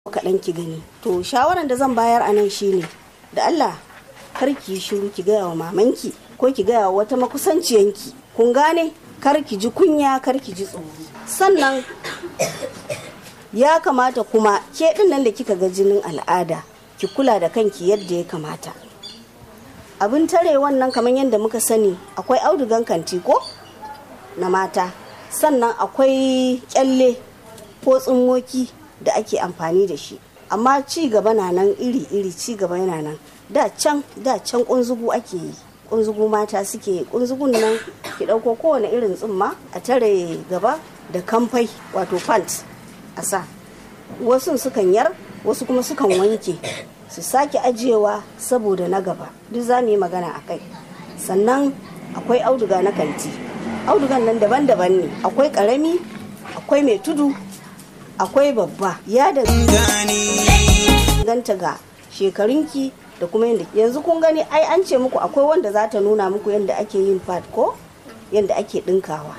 kaɗan ki gani to shawaran da zan bayar a nan shine da Allah kar ki shiru ki gaya wa mamanki ko ki gaya wa wata makusanciyanki kun gane kar ki ji kunya kar ki ji tsoro sannan ya kamata kuma ke din nan da kika ga jinin al'ada ki kula da kanki yadda ya kamata abin tare wannan kamar yadda muka sani akwai audugan kanti ko na mata sannan akwai kyalle ko tsummoki da ake amfani da shi amma ci gaba na nan iri-iri ci gaba yana nan da can da can kunzugu ake yi kunzugu mata suke yi kunzugun nan ki ɗauko kowane irin tsumma a tare gaba da kamfai wato pant a sa wasu sukan yar wasu kuma sukan wanke su sake ajiyewa saboda na gaba duk za mu yi magana a kai sannan akwai auduga na kanti audugan nan daban-daban ne akwai karami akwai mai tudu akwai babba ya da ganta ga shekarunki da kuma yadda yanzu kun gani ai an ce muku akwai wanda za ta nuna muku yadda ake yin pad ko yadda ake dinkawa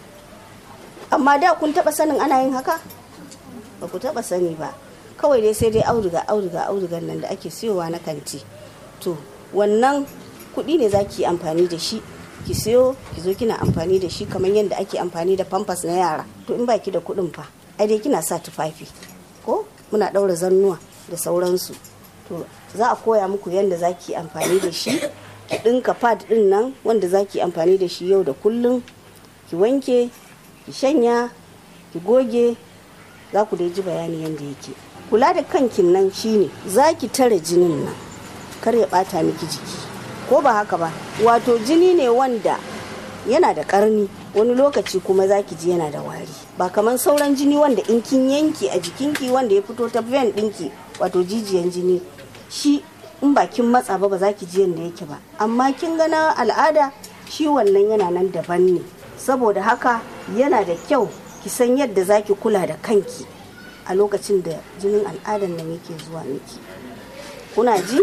amma da kun taba sanin ana yin haka ba ku taba sani ba kawai dai sai dai auduga auduga audugan nan da ake siyowa na kanti to wannan kuɗi ne za ki yi amfani da shi ki siyo ki zo kina amfani da shi kamar yadda ake amfani da pampers na yara to in baki da kuɗin fa ai dai kina sa tufafi ko muna ɗaura zannuwa da sauransu to za a koya muku yadda za ki amfani da shi ki ɗinka pad ɗin nan wanda za ki amfani da shi yau da kullum ki wanke ki shanya ki goge za ku dai ji bayani yadda yake kula da kankin nan shine za ki tare jinin nan kar ya ɓata miki jiki ko ba haka ba wato jini ne wanda yana da karni wani lokaci kuma zaki ji yana da wari ba kamar sauran jini wanda in kin yanki a jikinki wanda ya fito ta vein dinki wato jijiyan jini shi in ba kin matsa ba ba za ki ji yadda yake ba amma kin gana al'ada shi wannan yana nan daban ne saboda haka yana da kyau ki san yadda za ki kula da kanki a lokacin da jinin al'adan nan yake zuwa miki kuna ji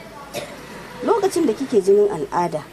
lokacin da kike jinin al'ada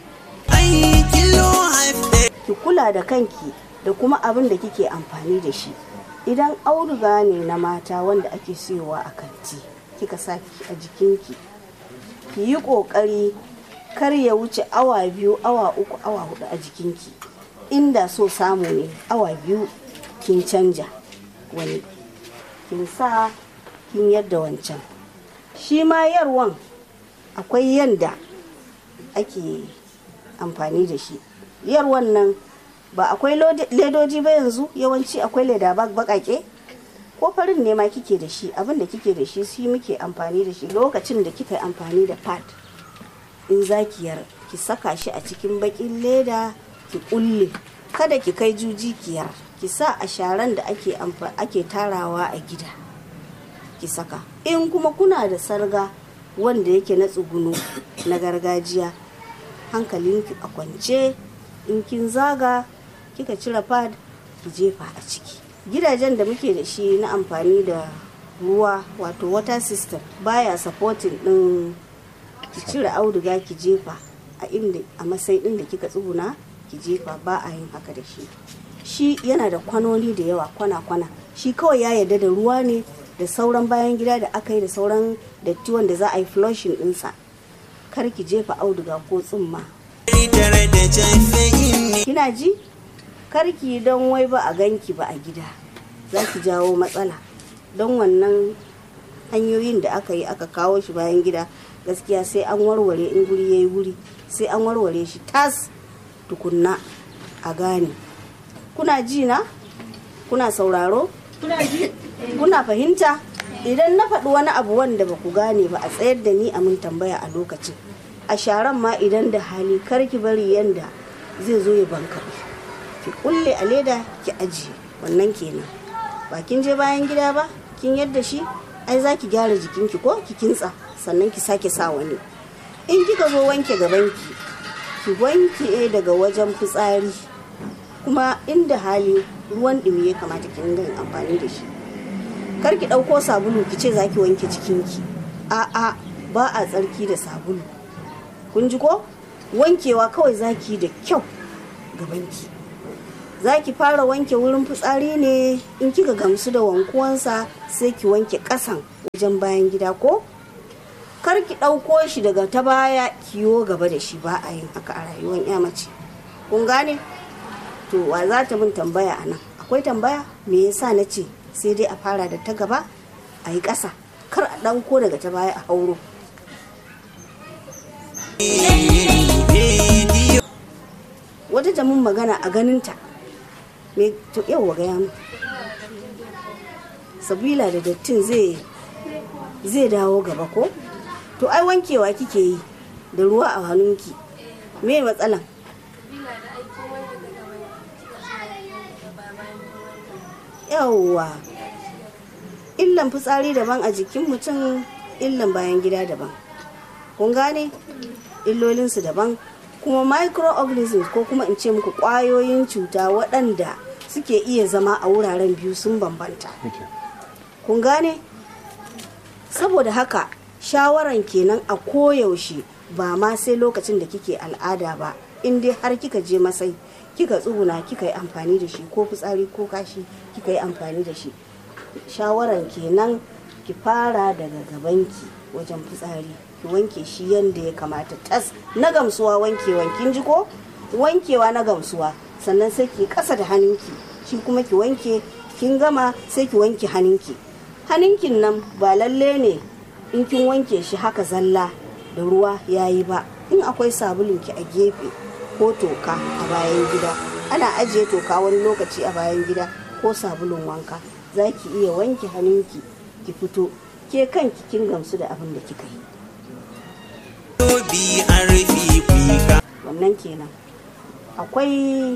ki kula da kanki da kuma abin da kike amfani da shi idan auduga ne na mata wanda ake siyowa a kanti kika sa a jikinki ki yi kokari kar ya wuce awa biyu awa uku awa hudu a jikinki inda so samu ne awa biyu kin canja wani kin sa kin yadda wancan shi ma yarwan akwai yanda ake amfani da shi yar wannan ba akwai ledoji ba yanzu yawanci akwai leda bakake ko farin ne ma kike da shi abin da kike da shi shi muke amfani da shi lokacin da kika amfani da pad in zakiyar ki saka shi a cikin bakin leda ki kulle kada ki kai juji kiyar ki sa a sharan da ake ake tarawa a gida ki saka in kuma kuna da sarga wanda yake na tsuguno na gargajiya hankalinki a kwance in kin zaga kika cire pad ki jefa a ciki gidajen da muke da shi na amfani da ruwa wato water system baya supporting din ki cire auduga ki jefa a inda a masai din da kika tsuguna ki jefa ba a yin haka da shi shi yana da kwanoni da yawa kwana-kwana shi kawai ya yarda da ruwa ne da sauran bayan gida da aka yi da sauran datti wanda za a yi flushing dinsa kar ki jefa auduga ko tsumma kina ji kar ki don wai ba a ganki ba a gida za ki jawo matsala don wannan hanyoyin da aka yi aka kawo shi bayan gida gaskiya sai an warware in guri ya yi wuri sai an warware shi tas tukunna a gane kuna ji na kuna sauraro kuna fahimta idan na faɗi wani abu wanda ba ku gane ba a tsayar da ni a mun tambaya a lokacin a sharan ma idan da hali kar ki bari yanda zai zo ya banka ki kulle a leda ki ajiye wannan kenan ba kin je bayan gida ba kin yadda shi ai za ki gyara jikinki ko ki kintsa sannan ki sake sa wani in kika zo wanke gabanki ki wanke daga wajen fitsari kuma inda hali ruwan ɗumi ya kamata ki ringa yin amfani da shi kar ki ɗauko sabulu ki ce za ki wanke jikinki a'a ba a tsarki da sabulu kun ji ko wankewa kawai za ki da kyau gabanki za ki fara wanke wurin fitsari ne in kika gamsu da wankuwansa sai ki wanke ƙasan wajen bayan gida ko kar ki ɗauko shi daga ta baya kiyo gaba da shi ba a yin haka a rayuwar ya mace kun gane to wa za ta min tambaya a nan akwai tambaya me yasa na ce sai dai a fara da ta gaba a yi ƙasa kar a ɗauko daga ta baya a hauro wata ta mun magana a ganinta me to yau gaya mu sabila da dattin zai zai dawo gaba ko to ai wankewa kike yi da ruwa a hannunki me matsalan yawwa illan fitsari daban a jikin mutum illan bayan gida daban kun gane illolinsu daban kuma microorganisms ko kuma in ce muku kwayoyin cuta waɗanda suke iya zama a wuraren biyu sun bambanta kun gane saboda haka shawaran kenan a koyaushe ba ma sai lokacin da kike al'ada ba in dai har kika je masai kika tsuguna kika yi amfani da shi ko fitsari ko kashi kika yi amfani da shi shawaran kenan ki fara daga gabanki wajen fitsari ki wanke shi yadda ya kamata tas na gamsuwa wankewan kin ji ko wankewa na gamsuwa sannan sai ki kasa da hannunki shi kuma ki wanke kin gama sai ki wanke hannunki hannunkin nan ba lalle ne in kin wanke shi haka zalla da ruwa yayi ba in akwai sabulunki a gefe ko toka a bayan gida ana ajiye toka wani lokaci a bayan gida ko sabulun wanka za ki iya wanke hannunki ki fito ke kanki kin gamsu da abin da kika yi wannan kenan akwai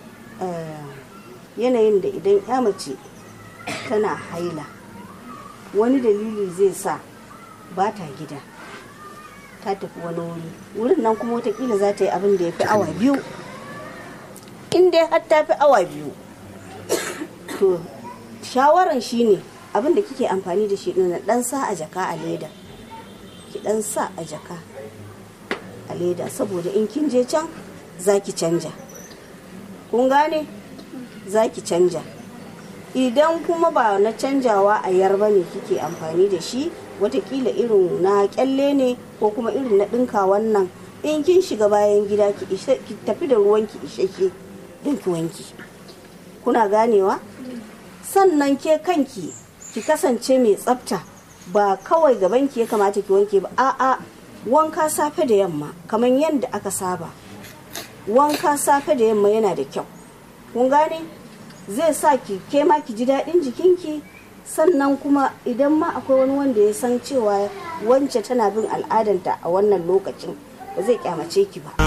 yanayin da idan ya mace tana haila wani dalili zai sa ba ta gida ta tafi wani wuri wurin nan kuma watakila za ta yi abin da ya fi awa biyu in dai har ta fi awa biyu to shawaran shine abin da kike amfani da shi na dan sa a jaka a leda ki dan sa a jaka a leda saboda in kin je can za ki canja kun gane za ki canja idan kuma ba na canjawa a yarba ne kike amfani da shi watakila irin na kyalle ne ko kuma irin na ɗinka wannan in kin shiga bayan gida ki tafi da ruwanki isheshe don ki wanki kuna ganewa sannan ke kanki ki kasance mai tsafta ba kawai gabanki ya kamata ki wanke ba a'a wanka safe da yamma kamar yadda aka saba wanka safe da yamma yana da kyau kun gane zai sa ki ke ma ki ji daɗin jikinki sannan kuma idan ma akwai wani wanda ya san cewa wance tana bin al'adanta a wannan lokacin ba zai kyamace ki ba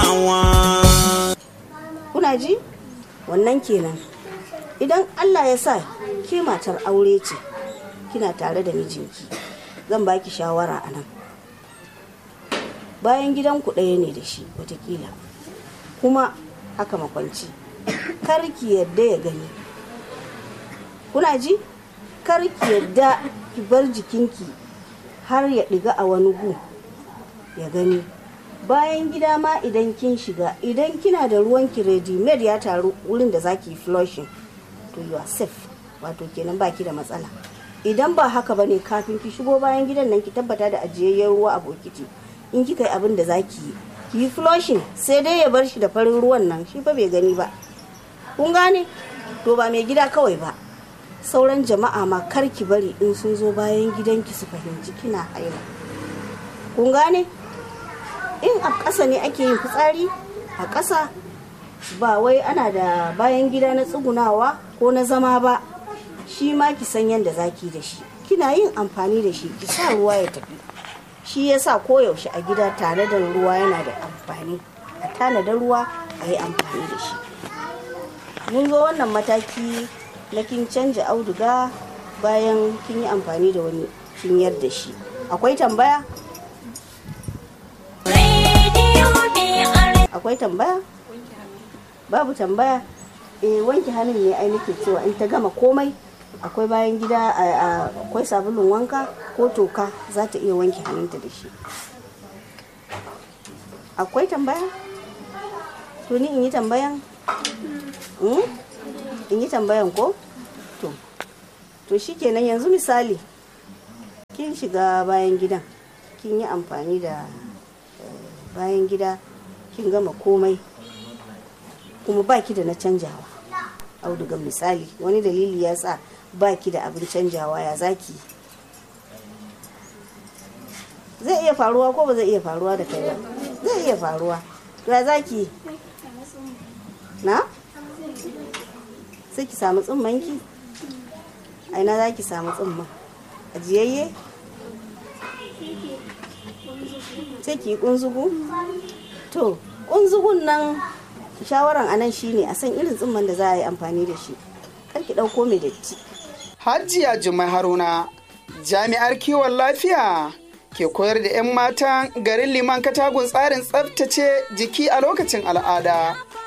kuna ji wannan kenan idan allah ya sa ke matar aure ce kina tare da mijinki zan baki shawara a nan bayan gidanku ɗaya ne da shi watakila kuma haka makwanci kar ki yadda ya gani kuna ji kar ki yadda ki bar jikinki har ya ɗiga a wani gu ya gani bayan gida ma idan kin shiga idan kina da ruwan ki ready made ya taru wurin da zaki flushing to you are safe wato kenan baki da matsala idan ba haka bane kafin ki shigo bayan gidan nan ki tabbata da ajiyayyen ruwa a bokiti in kika yi abin da zaki yi ki yi flushing sai dai ya bar shi da farin ruwan nan shi fa bai gani ba kun gane to ba mai gida kawai ba sauran jama'a ma kar ki bari in sun zo bayan gidanki su fahimci kina haila kun gane in a ƙasa ne ake yin fitsari a ƙasa ba wai ana da bayan gida na tsugunawa ko na zama ba shi ma ki san yadda zaki da shi kina yin amfani da shi ki sa ruwa ya tafi shi ya sa koyaushe a gida tare da ruwa yana da amfani a tanada ruwa a yi amfani da shi mun zo wannan mataki na kin canja auduga bayan kin yi amfani da wani kin da shi akwai tambaya akwai tambaya babu tambaya eh wanke hannun ne ai nake cewa in ta gama komai akwai bayan gida akwai sabulun wanka ko toka za ta iya wanke hannunta da shi akwai tambaya to ni in yi tambayan in yi tambayan ko to to shikenan yanzu misali kin shiga bayan gidan kin yi amfani da bayan gida kin gama komai kuma baki da na canjawa audugan misali wani dalili ya sa baki da abin canjawa ya zaki zai iya faruwa ko ba zai iya faruwa da kai ba zai iya faruwa to ya zaki na sai ki samu tsummanki a ina za ki samu tsumman ajiyayye sai ki yi kunzugu to kunzugun nan shawaran anan shine a san irin tsumman da za a yi amfani da shi kar ki ɗauko mai datti Hajiya Jummai Haruna, jami'ar kiwon lafiya ke koyar da 'yan matan garin liman katagun tsarin tsabtace jiki a lokacin al'ada.